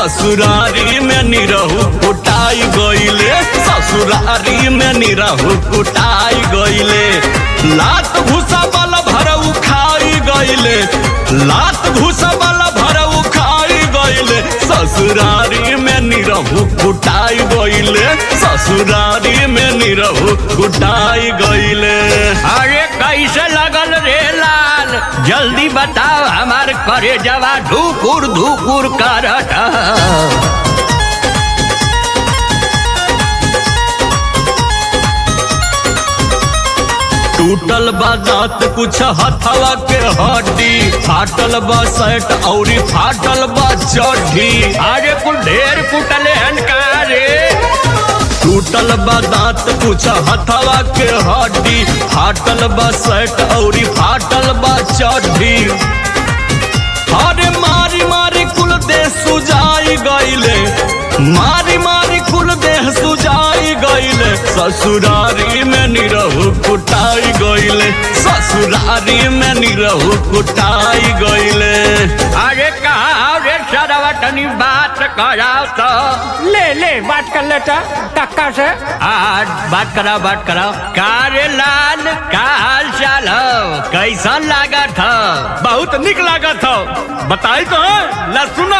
ससुरारी में निरहु कुटाई गईले ससुरारी में निरहु कुटाई गईले लात घुसा वाला भरऊ खाई गईले लात घुसा वाला भरऊ खाई गईले ससुरारी में निरहु कुटाई गईले ससुरारी में निरहु कुटाई गईले अरे कैसे लगल रे लाल जल्दी बताओ हमार करे जवा ढुकुर धुकुर करत टूटल बा दांत कुछ हथवा के हड्डी फाटल बा शर्ट औरी फाटल बा चड्डी अरे कुल ढेर कुटले हनकारे टूटल बा दांत कुछ हथवा के हड्डी फाटल बा शर्ट औरी फाटल बा चड्डी अरे मारी मारी कुल देह सुजाई गईले मारी मारी कुल देह सुजाई गईले ससुरारी में निरहु कुटाई गईले ससुरारी में निरहु कुटाई गईले अरे कहा रे सरवा तनी बात कराओ तो ले ले बात कर लेता टक्का से आज बात कराओ बात कराओ का रे लाल का हाल चाल हो कैसन लागत हो बहुत निक लागत हो बताई तो ला सुना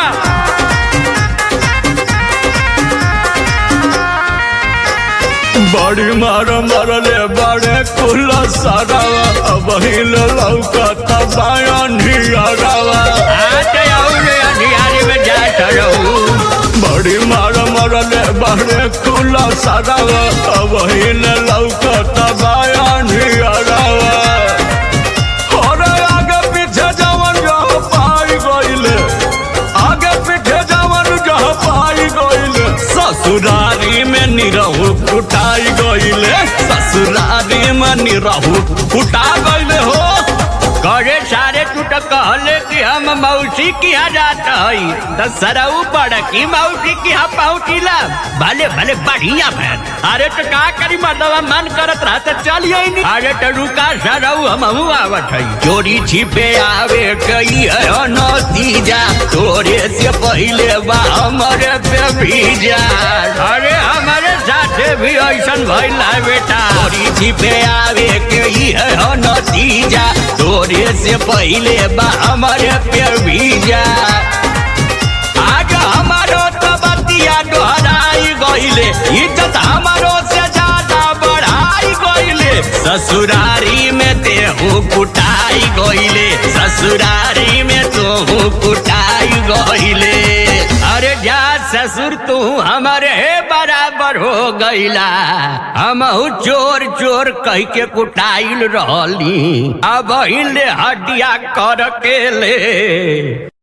बड़ी मार मरले बड़े कुल सरावा अब हिल लौकत बायन हियरावा आज और अंधियारी में जात रहू बड़ी मार मरले बड़े कुल सरावा अब हिल लौकत बायन हियरावा अरे आगे पीछे जवन जहाँ पाई गईले आगे पीछे जवन जहाँ पाई गईले ससुरारी में निरहु कुटाई गईले ससुरारी में निरहु कुटा गईले हो करे सारे तू तो कहले कि हम मौसी की यहाँ जात हई तो सरऊ पड़ की मौसी की यहाँ पहुँचिला भले भले बढ़िया भैन अरे तो का करी मर्दवा मन करत रहा तो चलिए ही नहीं अरे तो रुका सरऊ हम आवत हई चोरी छिपे आवे कई है नतीजा तोरे से पहले बा हमारे पे भीजा अरे हमारे साथे भी ऐसन भइल है बेटा चोरी छिपे आवे कई है नतीजा तोरे से पहले बा हमारे पे भीजा आज हमारो तो बतिया दोहराई गईले इज्जत हमारो से ज्यादा बढ़ाई गईले ससुरारी में तेहू कुटाई गईले ससुरारी में तू कुटाई गईले अरे जा ससुर तू हमारे बराबर हो गईला हम चोर चोर कह के कुटाइल रहली अब हिले हड्डिया कर के ले